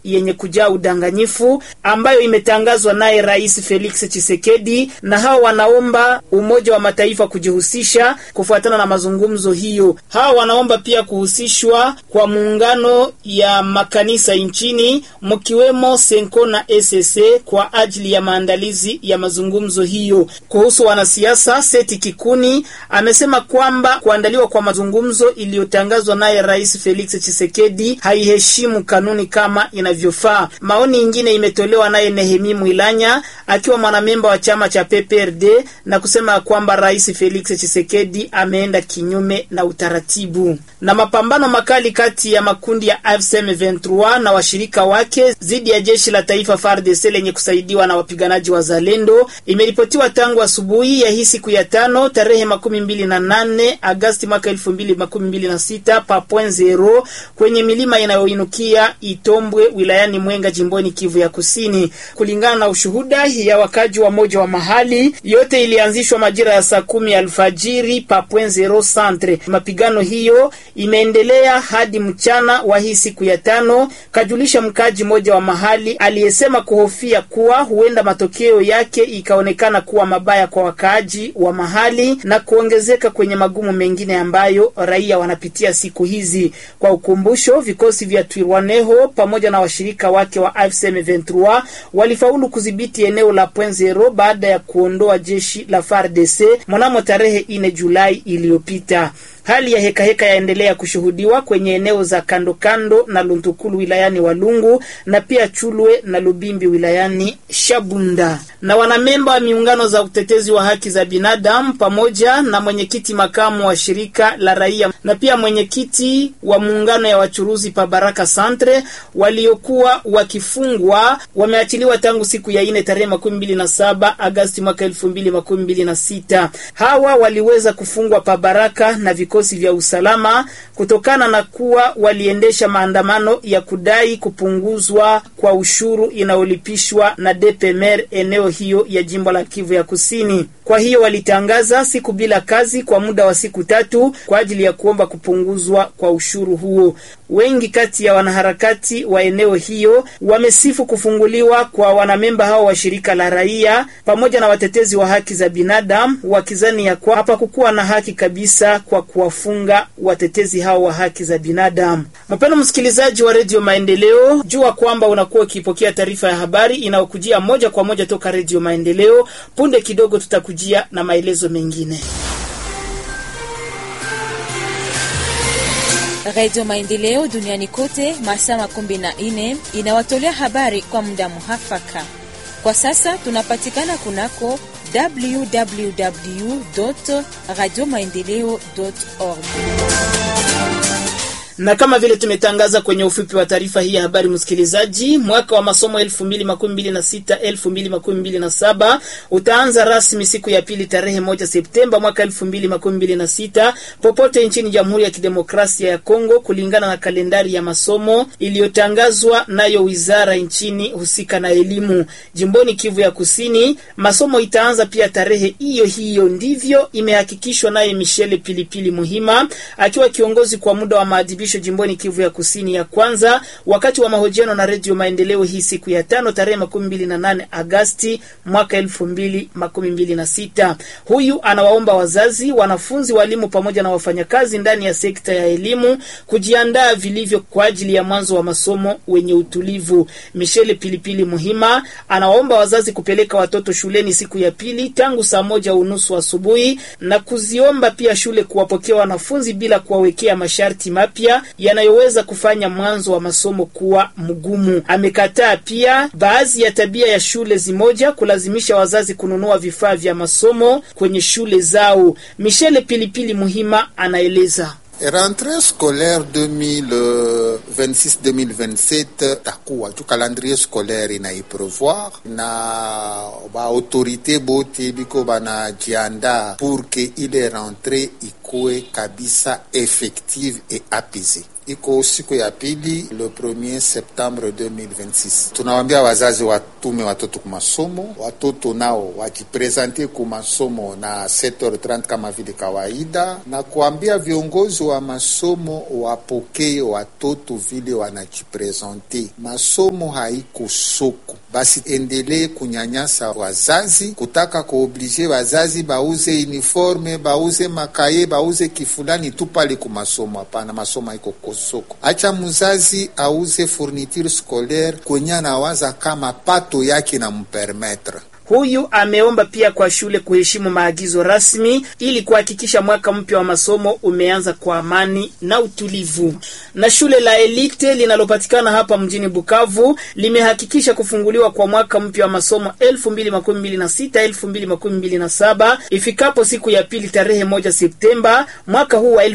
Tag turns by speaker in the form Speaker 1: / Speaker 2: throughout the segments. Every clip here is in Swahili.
Speaker 1: yenye kujaa udanganyifu ambayo imetangazwa naye Rais Felix Tshisekedi, na hao wanaomba Umoja wa Mataifa kujihusisha kufuatana na mazungumzo hiyo. Hao wanaomba pia kuhusishwa kwa muungano ya makanisa nchini mkiwemo Senko na SSC kwa ajili ya maandalizi ya mazungumzo hiyo. Kuhusu wanasiasa, Seti Kikuni amesema kwamba kuandaliwa kwa mazungumzo iliyotangazwa naye Rais Felix Tshisekedi haiheshimu kanuni kama inavyofaa. Maoni ingine imetolewa naye Nehemi Mwilanya akiwa mwanamemba wa chama cha PPRD na kusema kwamba Rais Felix Tshisekedi ameenda kinyume na utaratibu. Na mapambano makali kati ya makundi ya AFC M23 na washirika wake dhidi ya jeshi la taifa FARDC lenye kusaidiwa na wapiganaji wa Zalendo imeripotiwa tangu asubuhi ya hii siku ya tano tarehe makumi mbili na nane Agasti mwaka elfu mbili makumi mbili na sita pa point zero kwenye milima inayoinukia Itombwe wilayani Mwenga jimboni Kivu ya Kusini. Kulingana na ushuhuda ya wakaji wa moja wa mahali, yote ilianzishwa majira ya saa kumi alfajiri pa point zero centre. Mapigano hiyo imeendelea hadi mchana wa hii siku ya tano, kajulisha mkaji mmoja wa mahali aliyesema kuhofia kuwa huenda matokeo yake ikaonekana kuwa mabaya kwa wakaaji wa mahali na kuongezeka kwenye magumu mengine ambayo raia wanapitia siku hizi. Kwa ukumbusho, vikosi vya Twirwaneho pamoja na washirika wake wa AFC M23 walifaulu kudhibiti eneo la Point Zero baada ya kuondoa jeshi la FARDC mnamo tarehe 4 Julai iliyopita. Hali ya hekaheka yaendelea kushuhudiwa kwenye eneo za kando kando na Luntukulu wilayani Walungu na pia Chulwe na Lubimbi wilayani Shabunda. Na wanamemba wa miungano za utetezi wa haki za binadamu pamoja na mwenyekiti makamu wa shirika la raia na pia mwenyekiti wa muungano ya wachuruzi pa Baraka Centre waliokuwa wakifungwa wameachiliwa tangu siku ya ine tarehe makumi mbili na saba Agasti mwaka elfu mbili makumi mbili na sita. Hawa waliweza kufungwa pa Baraka na vikosi vya usalama kutokana na kuwa waliendesha maandamano ya kudai kupunguzwa kwa ushuru inayolipishwa na DPMR eneo hiyo ya jimbo la Kivu ya Kusini. Kwa hiyo walitangaza siku bila kazi kwa muda wa siku tatu kwa ajili ya kuomba kupunguzwa kwa ushuru huo. Wengi kati ya wanaharakati wa eneo hiyo wamesifu kufunguliwa kwa wanamemba hao wa shirika la raia pamoja na watetezi wa haki za binadamu, wakizani ya kwa hapakukuwa na haki kabisa kwa kuwafunga watetezi hao wa haki za binadamu. Mpendwa msikilizaji wa Redio Maendeleo, jua kwamba unakuwa ukipokea taarifa ya habari inayokujia moja kwa moja toka Redio Maendeleo. Punde kidogo tutakujia na maelezo mengine.
Speaker 2: Radio Maendeleo duniani kote masaa makumi na nne inawatolea habari kwa muda muhafaka. Kwa sasa tunapatikana kunako www radio maendeleo org
Speaker 1: na kama vile tumetangaza kwenye ufupi wa taarifa hii ya habari, msikilizaji, mwaka wa masomo 2026 2027 utaanza rasmi siku ya pili tarehe moja Septemba mwaka 2026 popote nchini Jamhuri ya Kidemokrasia ya Kongo, kulingana na kalendari ya masomo iliyotangazwa nayo wizara nchini husika na elimu. Jimboni Kivu ya Kusini, masomo itaanza pia tarehe hiyo hiyo, ndivyo imehakikishwa naye Michele Pilipili Muhima akiwa kiongozi kwa muda wa maadhibisho jimboni Kivu ya Kusini ya kwanza, wakati wa mahojiano na Redio Maendeleo hii siku ya tano tarehe makumi mbili na nane Agasti mwaka elfu mbili makumi mbili na sita. Huyu anawaomba wazazi, wanafunzi, walimu pamoja na wafanyakazi ndani ya sekta ya elimu kujiandaa vilivyo kwa ajili ya mwanzo wa masomo wenye utulivu. Michele Pilipili Muhima anawaomba wazazi kupeleka watoto shuleni siku ya pili tangu saa moja unusu asubuhi na kuziomba pia shule kuwapokea wanafunzi bila kuwawekea masharti mapya yanayoweza kufanya mwanzo wa masomo kuwa mgumu. Amekataa pia baadhi ya tabia ya shule zimoja kulazimisha wazazi kununua vifaa vya masomo kwenye shule zao. Michele Pilipili Muhima anaeleza.
Speaker 3: Rentrée scolaire 2026-2027 takuwa tu calendrier scolaire inaiprevoir na ba autorité bote biko banajiandaa pour que ile rentrée ikuwe kabisa effective et apaisée iko siku ya pili le 1er septembre 2026. Tunawaambia wazazi watume watoto ku masomo, watoto nao wajipresente ku masomo na 7h30 kama vile kawaida, na kuambia viongozi wa masomo wapokee watoto vile wanajipresente. Masomo haiko soko, basi endelee kunyanyasa wazazi, kutaka kuoblige wazazi bauze uniforme, bauze makaye, bauze kifulani tu pale ku masomo. Hapana, masomo haiko kosoko. Acha mzazi auze fourniture scolaire kwenye anawaza kama pato yake na mpermetre
Speaker 1: Huyu ameomba pia kwa shule kuheshimu maagizo rasmi ili kuhakikisha mwaka mpya wa masomo umeanza kwa amani na utulivu. Na shule la Elite linalopatikana hapa mjini Bukavu limehakikisha kufunguliwa kwa mwaka mpya wa masomo 2026 2027 ifikapo siku ya pili tarehe moja Septemba mwaka huu wa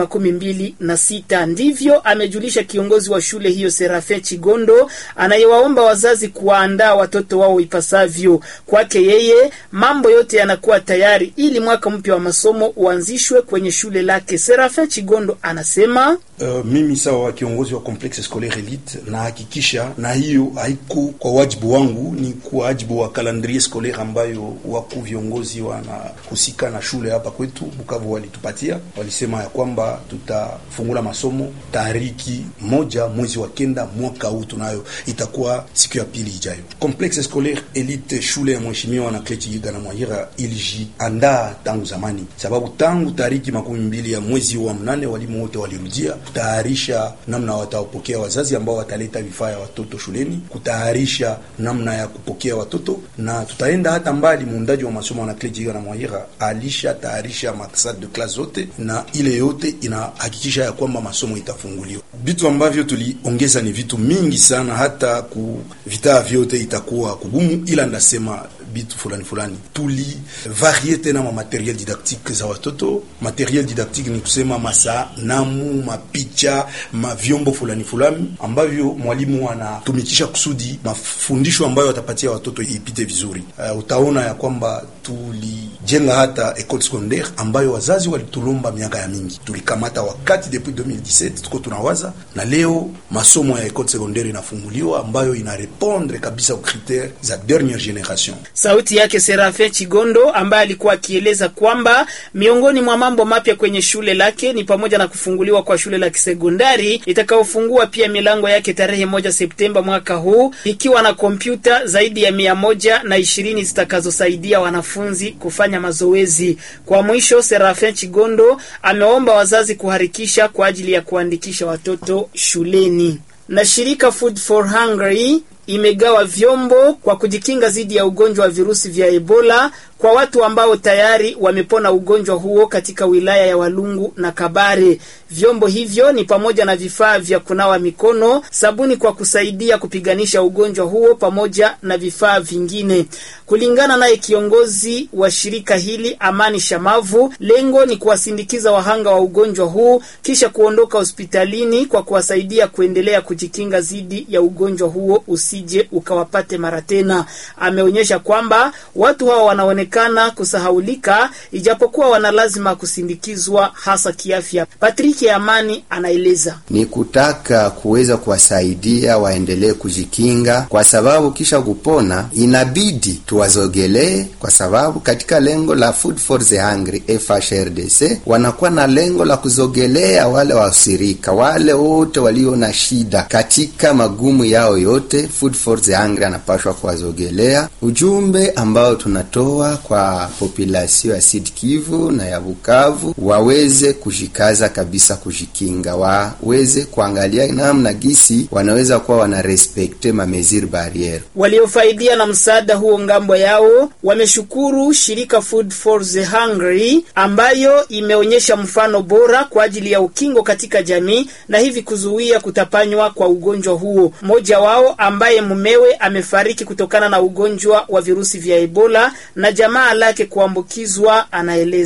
Speaker 1: 2026. Ndivyo amejulisha kiongozi wa shule hiyo Serafin Chigondo anayewaomba wazazi kuwaandaa watoto wao ipasavyo. Kwake yeye mambo yote yanakuwa tayari ili mwaka mpya wa masomo uanzishwe kwenye shule lake. Serafin Chigondo anasema
Speaker 4: Uh, mimi sawa kiongozi wa complexe scolaire elite nahakikisha, na hiyo haiko kwa wajibu wangu, ni kwa wajibu wa calendrier scolaire ambayo wakuu viongozi wanahusika na shule hapa kwetu Bukavu walitupatia. Walisema ya kwamba tutafungula masomo tariki moja mwezi wa kenda mwaka huu, tunayo itakuwa siku ya pili ijayo. Complexe scolaire elite shule ya mheshimiwa na Kleti Yiga na Mwahira ilijiandaa tangu zamani, sababu tangu tariki makumi mbili ya mwezi wa mnane walimu wote walirudia kutayarisha namna watawapokea wazazi ambao wataleta vifaa ya watoto shuleni, kutayarisha namna ya kupokea watoto, na tutaenda hata mbali. Muundaji wa masomo na Klejiga na Mwahira alisha tayarisha maksad de classe zote, na ile yote inahakikisha ya kwamba masomo itafunguliwa. Vitu ambavyo tuliongeza ni vitu mingi sana, hata ku vitaa vyote itakuwa kugumu, ila ndasema bitu fulani fulani tulivarie tena ma materiel didactique za watoto. Materiel didactique ni kusema masanamu, mapicha, mavyombo fulani fulani ambavyo mwalimu anatumikisha kusudi mafundisho ambayo watapatia watoto ipite vizuri. Uh, utaona ya kwamba tulijenga hata ecole secondaire ambayo wazazi walitulomba miaka ya mingi, tulikamata wakati depuis 2017 tuko tunawaza, na leo masomo ya ecole secondaire inafunguliwa ambayo inarepondre kabisa aux critères za dernière generation.
Speaker 1: Sauti yake Serafin Chigondo ambaye alikuwa akieleza kwamba miongoni mwa mambo mapya kwenye shule lake ni pamoja na kufunguliwa kwa shule la kisekondari itakayofungua pia milango yake tarehe moja Septemba mwaka huu ikiwa na kompyuta zaidi ya mia moja na ishirini zitakazosaidia wanafunzi kufanya mazoezi. Kwa mwisho, Serafin Chigondo ameomba wazazi kuharikisha kwa ajili ya kuandikisha watoto shuleni. Na shirika Food for Hungry imegawa vyombo kwa kujikinga dhidi ya ugonjwa wa virusi vya Ebola kwa watu ambao tayari wamepona ugonjwa huo katika wilaya ya Walungu na Kabare. Vyombo hivyo ni pamoja na vifaa vya kunawa mikono, sabuni kwa kusaidia kupiganisha ugonjwa huo pamoja na vifaa vingine. Kulingana naye kiongozi wa shirika hili Amani Shamavu, lengo ni kuwasindikiza wahanga wa ugonjwa huu kisha kuondoka hospitalini kwa kuwasaidia kuendelea kujikinga dhidi ya ugonjwa huo usije ukawapate mara tena. Ameonyesha kwamba watu hawa wanaonekana kana kusahaulika ijapokuwa wana lazima kusindikizwa hasa kiafya. Patrick Amani anaeleza
Speaker 5: ni kutaka kuweza kuwasaidia waendelee kujikinga, kwa sababu kisha kupona inabidi tuwazogelee, kwa sababu katika lengo la Food for the Hungry FHRDC wanakuwa na lengo la kuzogelea wale wasirika, wale wote walio na shida katika magumu yao yote. Food for the Hungry anapashwa kuwazogelea. Ujumbe ambao tunatoa kwa populasio ya Sud Kivu na ya Bukavu waweze kujikaza kabisa, kujikinga, waweze kuangalia namna gisi wanaweza kuwa wana respekte ma mesure barriere.
Speaker 1: Waliofaidia na msaada huo ngambo yao wameshukuru shirika Food for the Hungry ambayo imeonyesha mfano bora kwa ajili ya ukingo katika jamii na hivi kuzuia kutapanywa kwa ugonjwa huo. Mmoja wao ambaye mumewe amefariki kutokana na ugonjwa wa virusi vya Ebola na jamaa lake kuambukizwa anaeleza.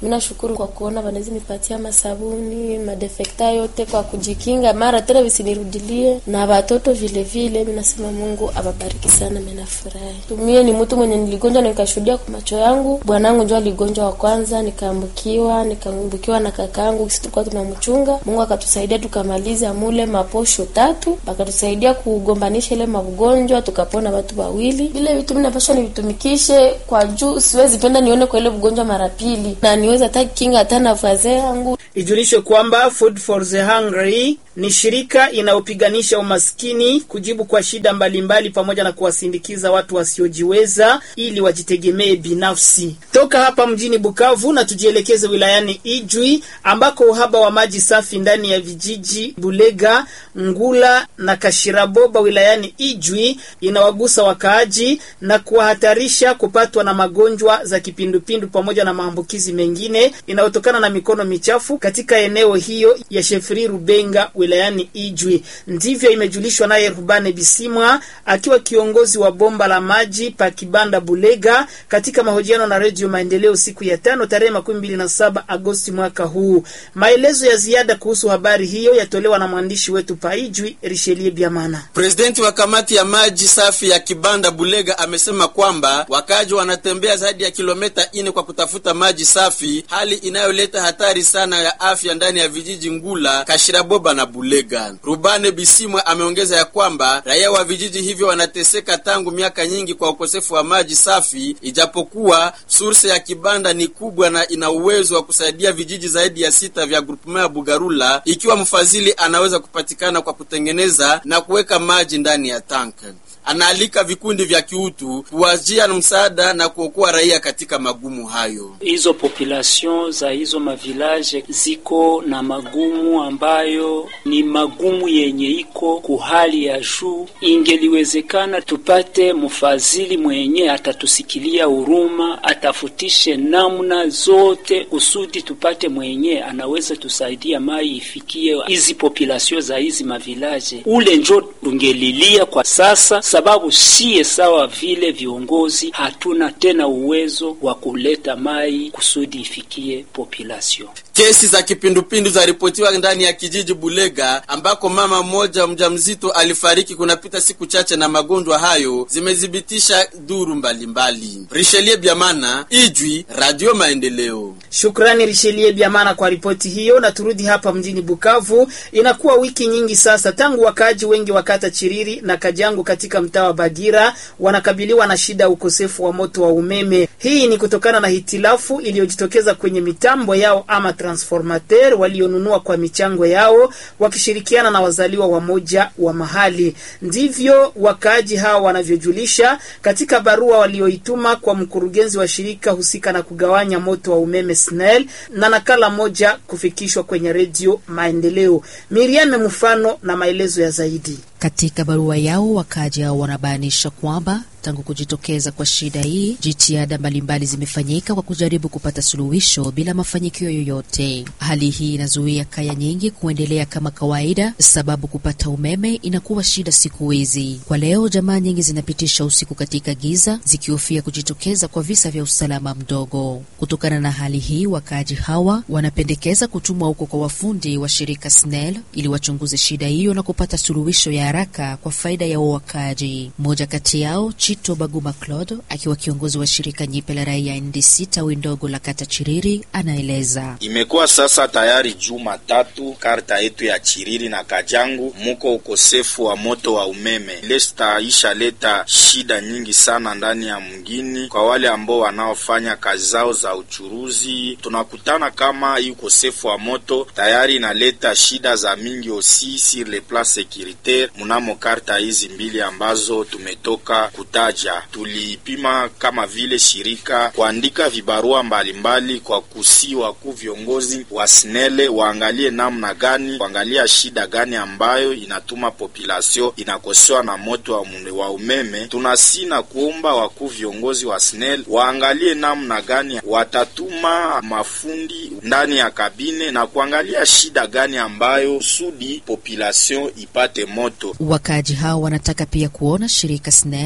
Speaker 6: Mimi nashukuru kwa kuona wanaweza nipatia masabuni madefekta yote kwa kujikinga, mara tena visinirudilie na watoto vile vile. Mimi nasema Mungu awabariki sana, mimi nafurahi. Tumie ni mtu mwenye niligonjwa na nikashuhudia kwa macho yangu. Bwanangu ndio aligonjwa wa kwanza, nikaambukiwa, nikaambukiwa na kakaangu, sisi tulikuwa tunamchunga. Mungu akatusaidia tukamaliza mule maposho tatu, akatusaidia kugombanisha ile magonjwa, tukapona watu wawili. Vile vitu mimi napaswa nivitumikishe kwa juu, siwezi penda nione kwa ile ugonjwa mara pili, na niweza hata kinga hata na wazee yangu.
Speaker 1: Ijulishwe kwamba Food for the Hungry ni shirika inayopiganisha umaskini, kujibu kwa shida mbalimbali mbali, pamoja na kuwasindikiza watu wasiojiweza ili wajitegemee binafsi. Toka hapa mjini Bukavu na tujielekeze wilayani Ijwi ambako uhaba wa maji safi ndani ya vijiji Bulega, Ngula na Kashiraboba wilayani Ijwi inawagusa wakaaji na kuwahatarisha kupatwa na magonjwa za kipindupindu pamoja na maambukizi mengine inayotokana na mikono michafu katika eneo hiyo ya Shefri Rubenga wilayani Ijwi. Ndivyo imejulishwa naye Rubane Bisimwa akiwa kiongozi wa bomba la maji pa Kibanda Bulega katika mahojiano na Redio Maendeleo siku ya tano tarehe makumi mbili na saba Agosti mwaka huu. Maelezo ya ziada kuhusu habari hiyo yatolewa na mwandishi wetu pa Ijwi Rishelie Biamana.
Speaker 7: Presidenti wa kamati ya maji safi ya Kibanda Bulega amesema kwamba wakaji wanatembea zaidi ya kilomita ine kwa kutafuta maji safi, hali inayoleta hatari sana ya afya ndani ya vijiji Ngula, Kashiraboba na Bulega. Rubane Bisimwa ameongeza ya kwamba raia wa vijiji hivyo wanateseka tangu miaka nyingi kwa ukosefu wa maji safi, ijapokuwa surse ya Kibanda ni kubwa na ina uwezo wa kusaidia vijiji zaidi ya sita vya grupema ya Bugarula, ikiwa mfadhili anaweza kupatikana kwa kutengeneza na kuweka maji ndani ya tank. Anaalika vikundi vya kiutu kuwajia na msaada na kuokoa raia katika magumu hayo.
Speaker 8: Hizo population za hizo mavilaje ziko na magumu ambayo ni magumu yenye iko kuhali ya juu. Ingeliwezekana tupate mfadhili mwenye atatusikilia huruma, atafutishe namna zote kusudi tupate mwenye anaweza tusaidia mai ifikie hizi population za hizi mavilaje. Ule njo tungelilia kwa sasa sababu siye sawa vile viongozi hatuna tena uwezo wa kuleta mai kusudi ifikie population.
Speaker 7: Kesi za kipindupindu zaripotiwa ndani ya kijiji Bulega ambako mama mmoja mjamzito alifariki kunapita siku chache na magonjwa hayo, zimethibitisha duru mbalimbali. Rishelie Biamana, Ijwi, Radio Maendeleo.
Speaker 1: Shukrani Rishelie Biamana kwa ripoti hiyo, na turudi hapa mjini Bukavu. Inakuwa wiki nyingi sasa tangu wakaaji wengi wa kata Chiriri na Kajangu katika mtaa wa Bagira wanakabiliwa na shida ya ukosefu wa moto wa umeme. Hii ni kutokana na hitilafu iliyojitokeza kwenye mitambo yao ama transformateur walionunua kwa michango yao wakishirikiana na wazaliwa wamoja wa mahali. Ndivyo wakaaji hao wanavyojulisha katika barua walioituma kwa mkurugenzi wa shirika husika na kugawanya moto wa umeme SNEL, na nakala moja kufikishwa kwenye redio Maendeleo. Miriam mfano na maelezo ya zaidi.
Speaker 9: Katika barua yao wakaaji hao wanabainisha kwamba tangu kujitokeza kwa shida hii, jitihada mbalimbali zimefanyika kwa kujaribu kupata suluhisho bila mafanikio yoyote. Hali hii inazuia kaya nyingi kuendelea kama kawaida, sababu kupata umeme inakuwa shida siku hizi. Kwa leo, jamaa nyingi zinapitisha usiku katika giza, zikihofia kujitokeza kwa visa vya usalama mdogo. Kutokana na hali hii, wakaaji hawa wanapendekeza kutumwa huko kwa wafundi wa shirika SNEL ili wachunguze shida hiyo na kupata suluhisho ya haraka kwa faida ya wakaaji. Mmoja kati yao Chito Baguma Claude akiwa kiongozi wa shirika nyipe la raia NDC tawi ndogo la kata Chiriri anaeleza.
Speaker 10: Imekuwa sasa tayari juma tatu karta yetu ya Chiriri na Kajangu muko ukosefu wa moto wa umeme. Lesta isha leta shida nyingi sana ndani ya mgini kwa wale ambao wanaofanya kazi zao za uchuruzi. Tunakutana kama hii ukosefu wa moto tayari inaleta shida za mingi osi sur le plan securitaire mnamo karta hizi mbili ambazo tumetoka kutaja. Tulipima kama vile shirika kuandika vibarua mbalimbali mbali kwa kusi wakuu viongozi wa SNEL waangalie namna gani, kuangalia shida gani ambayo inatuma population inakosewa na moto wa, wa umeme. Tunasi na kuomba wakuu viongozi wa SNEL waangalie namna gani watatuma mafundi ndani ya kabine na kuangalia shida gani ambayo kusudi population ipate moto.
Speaker 9: Wakaaji hao wanataka pia kuona shirika SNEL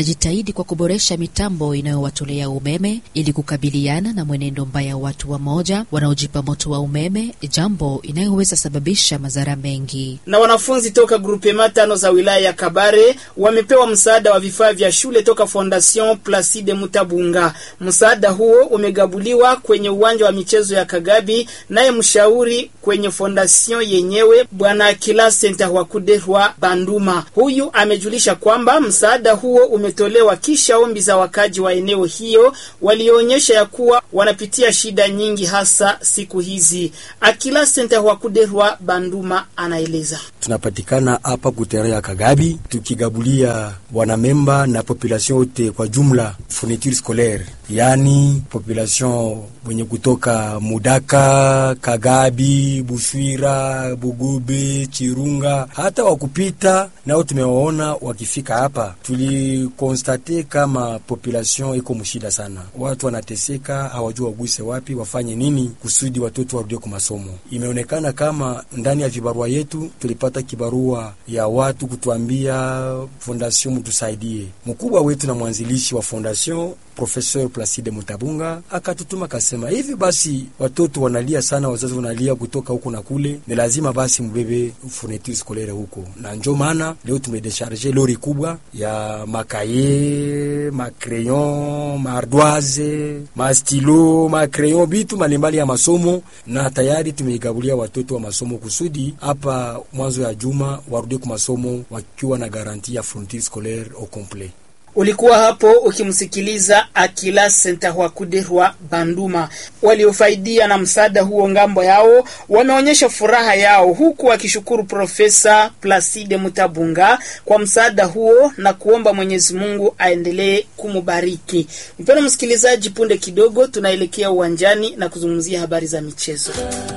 Speaker 9: wanajitahidi kwa kuboresha mitambo inayowatolea umeme ili kukabiliana na mwenendo mbaya wa watu wamoja wanaojipa moto wa umeme, jambo inayoweza sababisha madhara mengi.
Speaker 1: Na wanafunzi toka grupema tano za wilaya ya Kabare wamepewa msaada wa vifaa vya shule toka Fondation Placide Mutabunga. Msaada huo umegabuliwa kwenye uwanja wa michezo ya Kagabi, naye mshauri kwenye fondation yenyewe Bwana Kila Senta Wakuderwa Banduma, huyu amejulisha kwamba msaada huo umetolewa kisha ombi za wakaji wa eneo hiyo walioonyesha ya kuwa wanapitia shida nyingi hasa siku hizi. Akila Senta Wakuderwa Banduma anaeleza.
Speaker 11: Tunapatikana hapa kutere ya Kagabi tukigabulia wanamemba na population yote kwa jumla fourniture scolaire, yani population wenye kutoka Mudaka, Kagabi, Bushwira, Bugube, Chirunga, hata wakupita nao tumewaona wakifika hapa. Tulikonstate kama population iko mshida sana, watu wanateseka, hawajua waguse wapi, wafanye nini kusudi watoto warudie kwa masomo. Imeonekana kama ndani ya vibarua yetu tulipata kibarua ya watu kutuambia fondation mtusaidie. Mkubwa wetu na mwanzilishi wa fondation Professeur Placide Mutabunga akatutuma akasema, hivi basi watoto wanalia sana, wazazi wanalia kutoka huko na kule, ni lazima basi mbebe fourniture scolaire huko, na njo maana leo tumedesharge lori kubwa ya makaye, macrayon, maardoise, mastilo, macrayon, bitu mbalimbali ya masomo, na tayari tumeigabulia watoto wa masomo kusudi hapa mwanzo ya juma warudie kwa masomo wakiwa na garanti ya fourniture scolaire au complet.
Speaker 1: Ulikuwa hapo ukimsikiliza Akila Sentahwakuderwa Banduma. Waliofaidia na msaada huo ngambo yao wameonyesha furaha yao, huku wakishukuru Profesa Placide Mutabunga kwa msaada huo na kuomba Mwenyezi Mungu aendelee kumubariki. Mpendwa msikilizaji, punde kidogo tunaelekea uwanjani na kuzungumzia habari za michezo.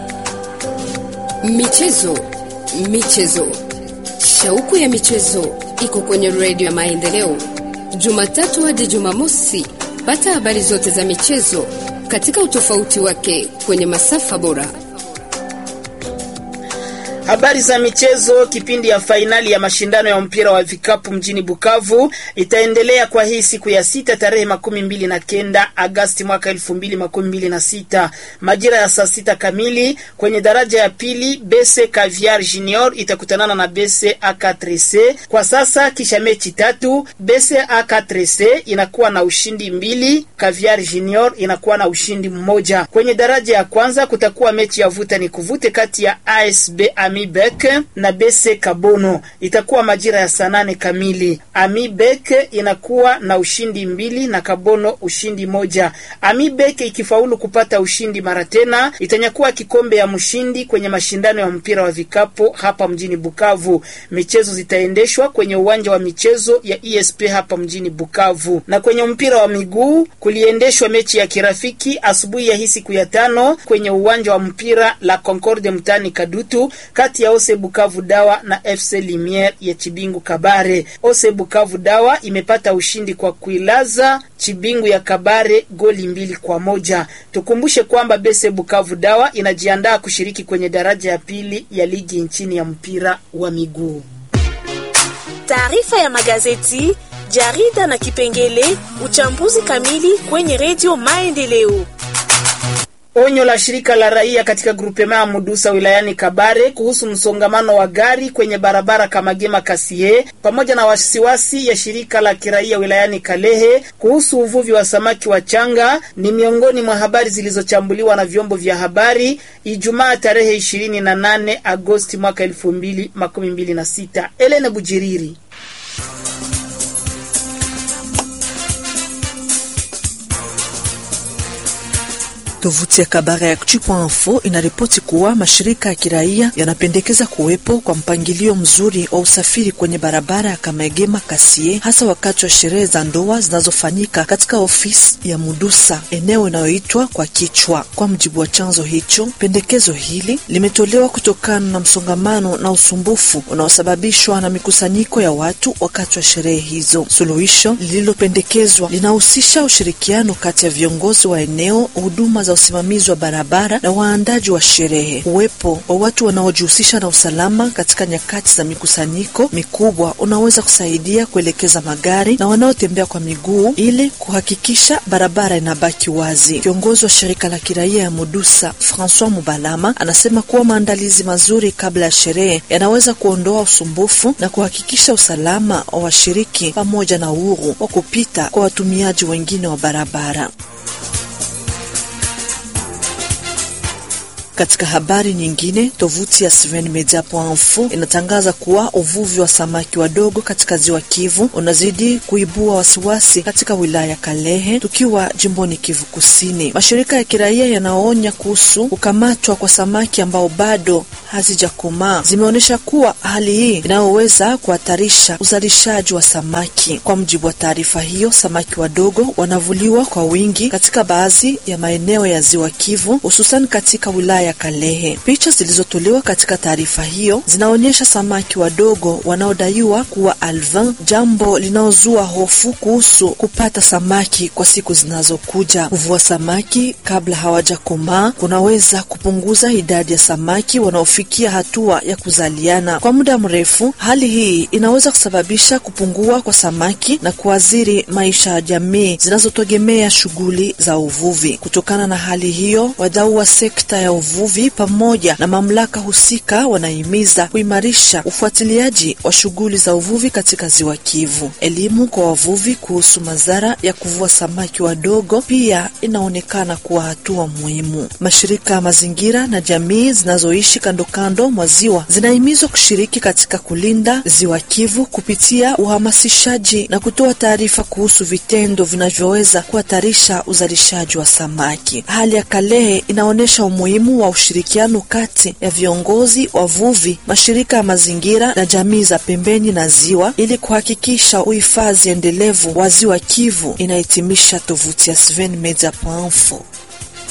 Speaker 12: Michezo, michezo, shauku ya michezo iko kwenye redio ya Maendeleo, Jumatatu hadi Jumamosi. Pata habari zote za michezo katika utofauti wake kwenye masafa bora.
Speaker 1: Habari za michezo. Kipindi ya fainali ya mashindano ya mpira wa vikapu mjini Bukavu itaendelea kwa hii siku ya sita tarehe makumi mbili na kenda Agasti mwaka elfu mbili makumi mbili na sita majira ya saa sita kamili. Kwenye daraja ya pili Bese Caviar Junior itakutanana na Bese A4C. Kwa sasa kisha mechi tatu, Bese A4C inakuwa na ushindi mbili, Caviar Junior inakuwa na ushindi mmoja. Kwenye daraja ya kwanza kutakuwa mechi ya vuta ni kuvute kati ya ASB Amibek na Bese Kabono itakuwa majira ya saa nane kamili. Amibek inakuwa na ushindi mbili na Kabono ushindi moja. Amibek ikifaulu kupata ushindi mara tena itanyakuwa kikombe ya mshindi kwenye mashindano ya mpira wa vikapu hapa mjini Bukavu. Michezo zitaendeshwa kwenye uwanja wa michezo ya ESP hapa mjini Bukavu. Na kwenye mpira wa miguu kuliendeshwa mechi ya kirafiki asubuhi ya hii siku ya tano kwenye uwanja wa mpira la Concorde mtani Kadutu kati ya Ose Bukavu Dawa na FC Limiere ya Chibingu Kabare. Ose Bukavu Dawa imepata ushindi kwa kuilaza Chibingu ya Kabare goli mbili kwa moja. Tukumbushe kwamba Bese Bukavu Dawa inajiandaa kushiriki kwenye daraja ya pili ya ligi nchini ya mpira wa miguu.
Speaker 13: Taarifa ya magazeti, jarida na kipengele uchambuzi kamili kwenye redio Maendeleo.
Speaker 1: Onyo la shirika la raia katika grupema ya Mudusa wilayani Kabare kuhusu msongamano wa gari kwenye barabara Kamagema Kasie, pamoja na wasiwasi ya shirika la kiraia wilayani Kalehe kuhusu uvuvi wa samaki wa changa ni miongoni mwa habari zilizochambuliwa na vyombo vya habari Ijumaa tarehe 28 Agosti mwaka 2026. Elene Bujiriri
Speaker 14: Tovuti ya Kabare Actu.info inaripoti kuwa mashirika ya kiraia yanapendekeza kuwepo kwa mpangilio mzuri wa usafiri kwenye barabara ya Kamegema Kasie, hasa wakati wa sherehe za ndoa zinazofanyika katika ofisi ya Mudusa, eneo inayoitwa kwa kichwa. Kwa mjibu wa chanzo hicho, pendekezo hili limetolewa kutokana na msongamano na usumbufu unaosababishwa na mikusanyiko ya watu wakati wa sherehe hizo. Suluhisho lililopendekezwa linahusisha ushirikiano kati ya viongozi wa eneo, huduma za usimamizi wa barabara na waandaji wa sherehe. Uwepo wa watu wanaojihusisha na usalama katika nyakati za mikusanyiko mikubwa unaweza kusaidia kuelekeza magari na wanaotembea kwa miguu ili kuhakikisha barabara inabaki wazi. Kiongozi wa shirika la kiraia ya Mudusa, Francois Mubalama, anasema kuwa maandalizi mazuri kabla ya sherehe yanaweza kuondoa usumbufu na kuhakikisha usalama wa washiriki pamoja na uhuru wa kupita kwa watumiaji wengine wa barabara. Katika habari nyingine, tovuti ya svenmedia.info inatangaza kuwa uvuvi wa samaki wadogo katika ziwa Kivu unazidi kuibua wasiwasi katika wilaya ya Kalehe, tukiwa jimboni Kivu Kusini. Mashirika ya kiraia yanaonya kuhusu kukamatwa kwa samaki ambao bado hazijakomaa zimeonyesha kuwa hali hii inayoweza kuhatarisha uzalishaji wa samaki. Kwa mujibu wa taarifa hiyo, samaki wadogo wanavuliwa kwa wingi katika baadhi ya maeneo ya ziwa Kivu, hususan katika wilaya ya Kalehe. Picha zilizotolewa katika taarifa hiyo zinaonyesha samaki wadogo wanaodaiwa kuwa alvin, jambo linalozua hofu kuhusu kupata samaki kwa siku zinazokuja. Kuvua samaki kabla hawajakomaa kunaweza kupunguza idadi ya samaki wanaofikia hatua ya kuzaliana kwa muda mrefu. Hali hii inaweza kusababisha kupungua kwa samaki na kuathiri maisha ya jamii zinazotegemea shughuli za uvuvi. Kutokana na hali hiyo, wadau wa sekta ya uvuvi pamoja na mamlaka husika wanahimiza kuimarisha ufuatiliaji wa shughuli za uvuvi katika ziwa Kivu. Elimu kwa wavuvi kuhusu madhara ya kuvua samaki wadogo pia inaonekana kuwa hatua muhimu. Mashirika ya mazingira na jamii zinazoishi kando kando mwa ziwa zinahimizwa kushiriki katika kulinda ziwa Kivu kupitia uhamasishaji na kutoa taarifa kuhusu vitendo vinavyoweza kuhatarisha uzalishaji wa samaki. Hali ya Kalehe inaonyesha umuhimu wa ushirikiano kati ya viongozi, wavuvi, mashirika ya mazingira na jamii za pembeni na ziwa ili kuhakikisha uhifadhi endelevu wa ziwa Kivu, inahitimisha tovuti ya svenmedia.info.